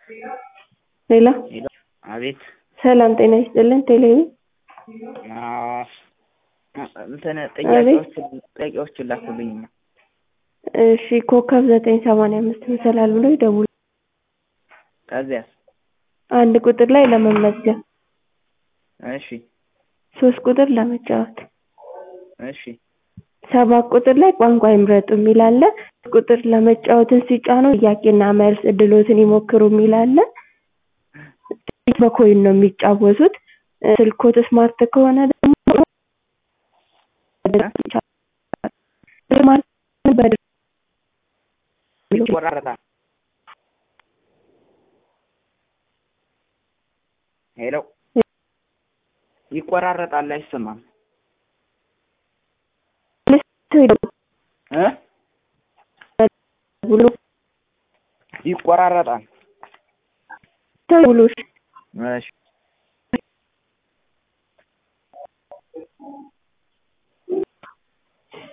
ሄሎ ሄሎ አቤት ሰላም ጤና ይስጥልን ቴሌቪ አዎ እንትን ጥያቄዎችን ጥያቄዎችን ላኩልኝማ እሺ ኮከብ ዘጠኝ ሰማንያ አምስት መሰላል ብሎ ይደውሉ ከዚያስ አንድ ቁጥር ላይ ለመመዝገብ እሺ ሶስት ቁጥር ለመጫወት እሺ ሰባት ቁጥር ላይ ቋንቋ ይምረጡ የሚል አለ ቁጥር ለመጫወትን ሲጫኑ ጥያቄና መልስ እድሎትን ይሞክሩ የሚል አለ በኮይን ነው የሚጫወቱት ስልክዎት ስማርት ከሆነ ደግሞ ይቆራረጣል ሄሎ ይቆራረጣል አይሰማም እ ብሎ ይቆራረጣል ብሎ እሺ